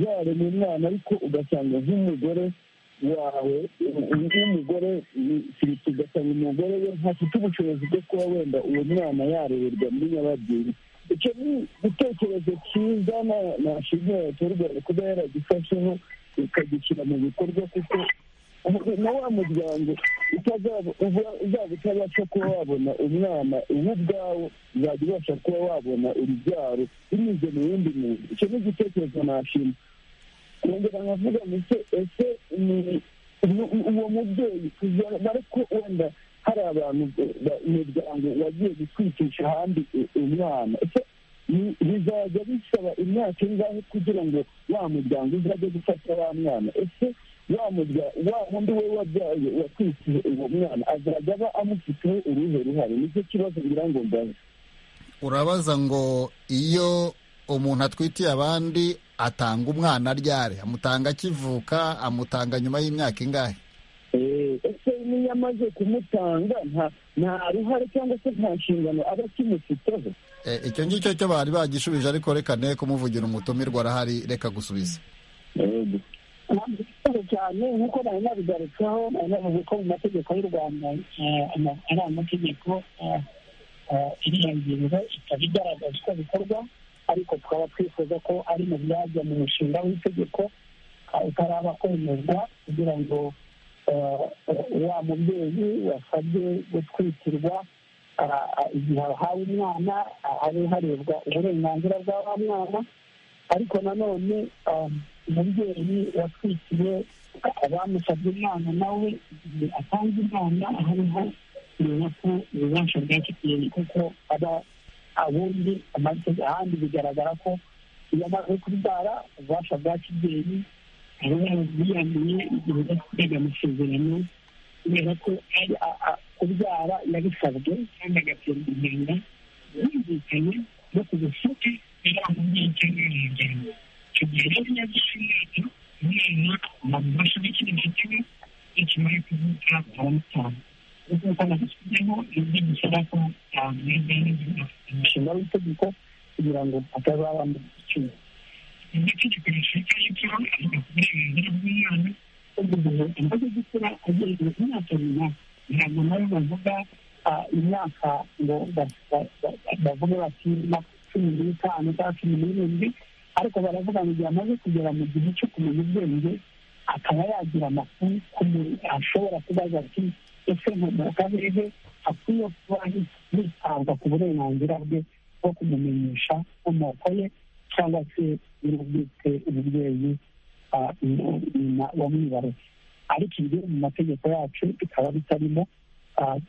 yarema umwana ariko ugasanga nk'umugore wawe nk'umugore firigo ugasanga umugore we ntafite ubushobozi bwo kuba wenda uwo mwana yarererwa muri nyababyeyi icyo ni igitekerezo cyiza nashimira leta y'u rwanda kuba yaragifasheho ikagishyira mu bikorwa kuko na wa muryango uzaba utabasha kuba wabona umwana uwo ubwawo uzajya ubasha kuba wabona urubyaro binyuze mu wundi muntu icyo ni igitekerezo nashima nongera nkavuga muke ese uwo mubyeyi ariko wenda hari abantu imiryango wagiye gutwikisha ahandi umwana ese bizajya bisaba imyaka ingahe kugira ngo wa muryango uzajye gufata wa mwana ese wa wundi we wabyaye watwikije uwo mwana azajya aba amufiteho uruhe ruhare nicyo kibazo ngira ngo mbaze urabaza ngo iyo umuntu atwitiye abandi atanga umwana aryare amutanga akivuka amutanga nyuma y'imyaka ingahe ese niyo amaze kumutanga nta ruhare cyangwa se nta nshingano aba akimufiteho icyo ngicyo cyo bari bagishubije ariko reka ne kumuvugira umutumirwa arahari reka gusubiza ntabwo cyane nk'uko bari nabigarutseho bari bavuze ko mu mategeko y'u rwanda ari amategeko iri hejuru ikaba igaragaza uko bikorwa ariko tukaba twifuza ko ari mu byajya mu mushinga w'itegeko utaraba kwemezwa kugira ngo wa mubyeyi wasabye gutwitirwa igihe ahawe umwana habe harebwa uburenganzira bwa wa mwana ariko nanone umubyeyi watwikiye abamusabye umwana nawe igihe atanze umwana hariho kumenya ko ububasha bwa kigeli kuko aba ubundi ahandi bigaragara ko iyo amaze kubyara ububasha bwa kigeli aba yarabwiyamiye igihe yakorega amasezerano kubera ko kubyara yabisabwe kandi agaterwa inkinga yumvikanye no ku busuke yari amubyeyi cyangwa umuryango tugira ibinyabyarimwete umwana amamufasha n'ikindi kimwe ikimara kuvuka baramutanga kuko nagusubiyemo ibyo gisaba ko mwebwe umushinga w'itegeko kugira ngo atazaba mu giciro iryo tegeko rishyirika y'icyaha avuga ku burenganzira bw'umwana ubugize amaze gukura agererwa imyaka runaka ntabwo nabo bavuga imyaka ngo bavuge bati cumi n'itanu cyangwa cumi n'irindwi ariko baravuga ngo igihe amaze kugera mu gihe cyo kumenya ubwenge akaba yagira amakuru ashobora kubaza ati ese mukarere akwiye kuba hitabwa ku burenganzira bwe bwo kumumenyesha inkomoko ye cyangwa se niba bwite umubyeyi wamwibarutse ariko ibyo mu mategeko yacu bikaba bitarimo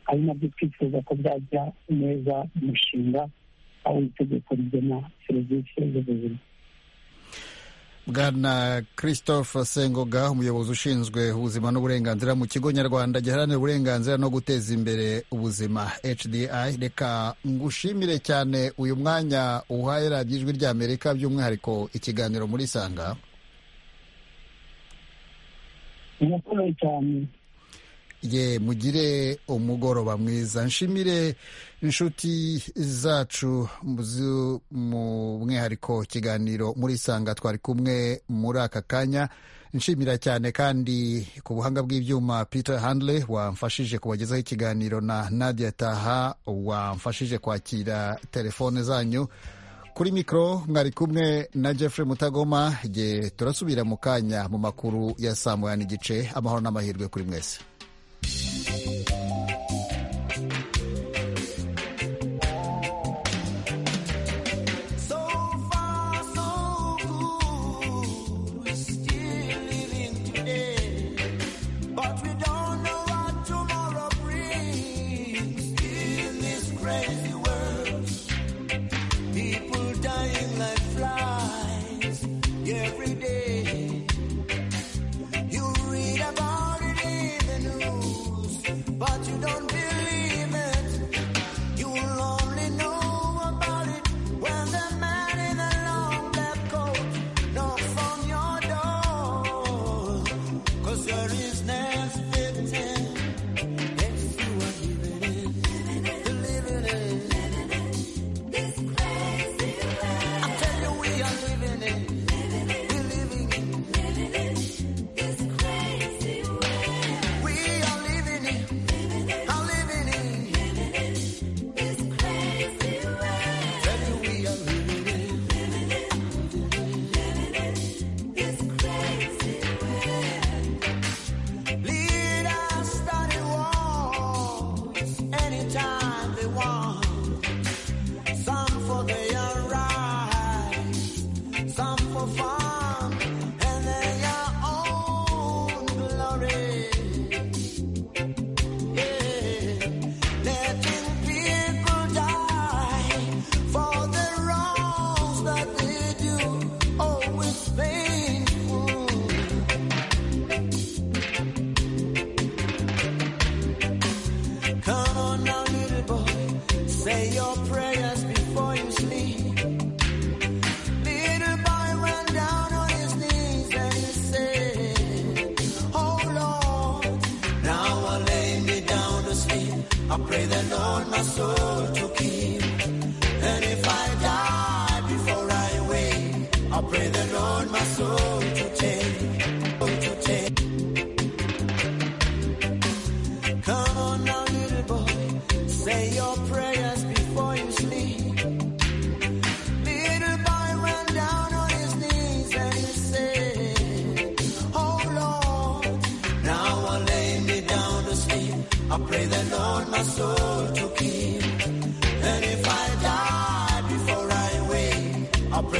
ari nabyo twifuza ko byajya neza umushinga w'itegeko rigena serivisi z'ubuzima bwana christophe sengoga umuyobozi ushinzwe ubuzima n'uburenganzira mu kigo nyarwanda giharanira uburenganzira no guteza imbere ubuzima hdi reka ngushimire cyane uyu mwanya uhaye radiyo ijwi ry'amerika by'umwihariko ikiganiro muri isanga murakoze cyane ye mugire umugoroba mwiza nshimire inshuti zacu mu mwihariko kiganiro muri sanga twari kumwe muri aka kanya nshimira cyane kandi ku buhanga bw'ibyuma peter handley wamfashije kubagezaho ikiganiro na nadia taha wamfashije kwakira telefone zanyu kuri mikoro mwari kumwe na Jeffrey mutagoma ye turasubira mu kanya mu makuru ya saa moya n'igice amahoro n'amahirwe kuri mwese every day. You read about it in the news.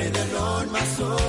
so